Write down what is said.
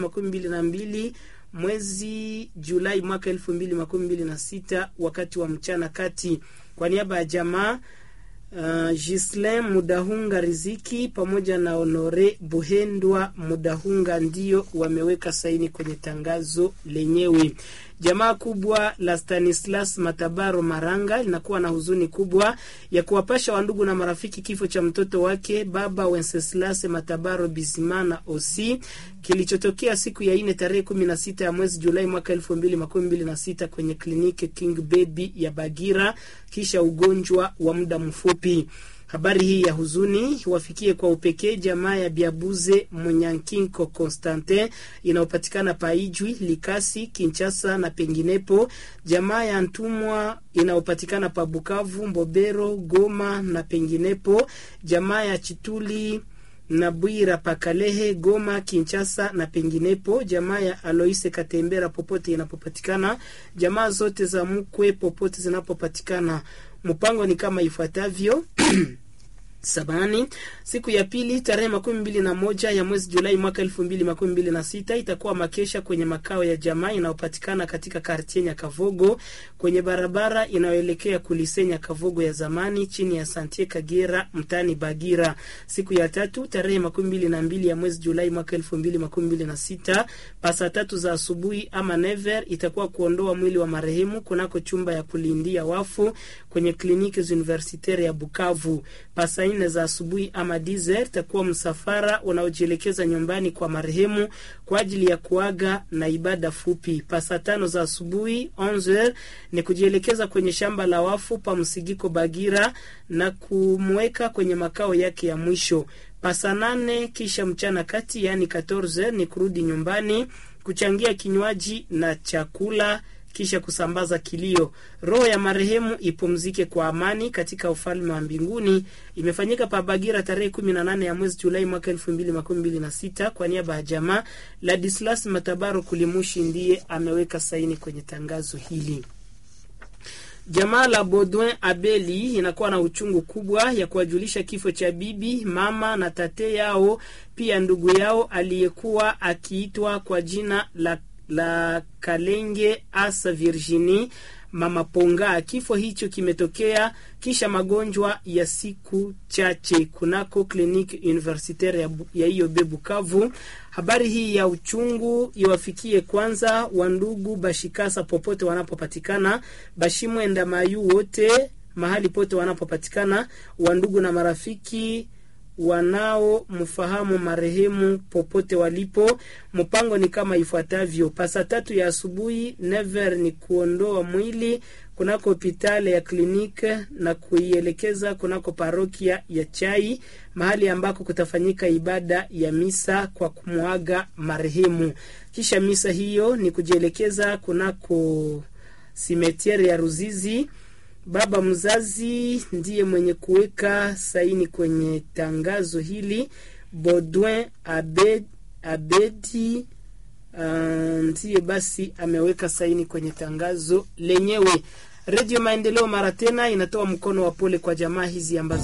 makumi mbili na mbili mwezi Julai mwaka elfu mbili makumi mbili na sita wakati wa mchana kati. Kwa niaba ya jamaa Uh, Gislin Mudahunga Riziki pamoja na Honore Buhendwa Mudahunga ndio wameweka saini kwenye tangazo lenyewe. Jamaa kubwa la Stanislas Matabaro Maranga linakuwa na huzuni kubwa ya kuwapasha wandugu na marafiki kifo cha mtoto wake baba Wenceslas Matabaro Bizimana Osi kilichotokea siku ya ine tarehe kumi na sita ya mwezi Julai mwaka elfu mbili makumi mbili na sita kwenye kliniki King Baby ya Bagira kisha ugonjwa wa muda mfupi. Habari hii ya huzuni wafikie kwa upekee jamaa ya Biabuze Munyankinko Constantin inayopatikana Paijwi, Likasi, Kinchasa na penginepo, jamaa ya Ntumwa inayopatikana pa Bukavu, Mbobero, Goma na penginepo, jamaa ya Chituli na Bwira Pakalehe, Goma, Kinchasa na penginepo, jamaa ya Aloise Katembera popote inapopatikana, jamaa zote za mkwe popote zinapopatikana. Mpango ni kama ifuatavyo Sabani, siku ya pili tarehe makumi mbili na moja ya mwezi Julai mwaka elfu mbili makumi mbili na sita itakuwa makesha kwenye makao ya jamaa inayopatikana katika kartie Nyakavogo kwenye barabara inayoelekea kulisenya Kavogo ya zamani chini ya Santie Kagera mtani Bagira. Siku ya tatu tarehe makumi mbili na mbili ya mwezi Julai mwaka elfu mbili makumi mbili na sita pasa tatu za asubuhi ama never itakuwa kuondoa mwili wa marehemu kunako chumba ya kulindia wafu kwenye kliniki universitaire ya Bukavu. Pasa nne za asubuhi ama dizer itakuwa msafara unaojielekeza nyumbani kwa marehemu kwa ajili ya kuaga na ibada fupi. Pasa tano za asubuhi 11 ni kujielekeza kwenye shamba la wafu pa Msigiko Bagira na kumweka kwenye makao yake ya mwisho. Pasa nane kisha mchana kati, yaani 14 ni kurudi nyumbani kuchangia kinywaji na chakula kisha kusambaza kilio. Roho ya marehemu ipumzike kwa amani katika ufalme wa mbinguni. Imefanyika pa Bagira tarehe kumi na nane ya mwezi Julai mwaka elfu mbili makumi mbili na sita kwa niaba ya jamaa. Ladislas Matabaro Kulimushi ndiye ameweka saini kwenye tangazo hili. Jamaa la Baudouin Abeli inakuwa na uchungu kubwa ya kuwajulisha kifo cha bibi, mama na tate yao, pia ndugu yao aliyekuwa akiitwa kwa jina la la Kalenge Asa Virginie Mama Ponga. Kifo hicho kimetokea kisha magonjwa ya siku chache kunako kliniki universitaire ya IOB Bukavu. Habari hii ya uchungu iwafikie kwanza wandugu Bashikasa popote wanapopatikana, Bashimwenda Mayu wote mahali pote wanapopatikana, wandugu na marafiki wanao mfahamu marehemu popote walipo. Mpango ni kama ifuatavyo: pasa tatu ya asubuhi never ni kuondoa mwili kunako hopitali ya kliniki na kuielekeza kunako parokia ya Chai, mahali ambako kutafanyika ibada ya misa kwa kumwaga marehemu. Kisha misa hiyo ni kujielekeza kunako simetiere ya Ruzizi. Baba mzazi ndiye mwenye kuweka saini kwenye tangazo hili. Baudouin Abed, Abedi uh, ndiye basi ameweka saini kwenye tangazo lenyewe. Redio Maendeleo mara tena inatoa mkono wa pole kwa jamaa hizi ambazo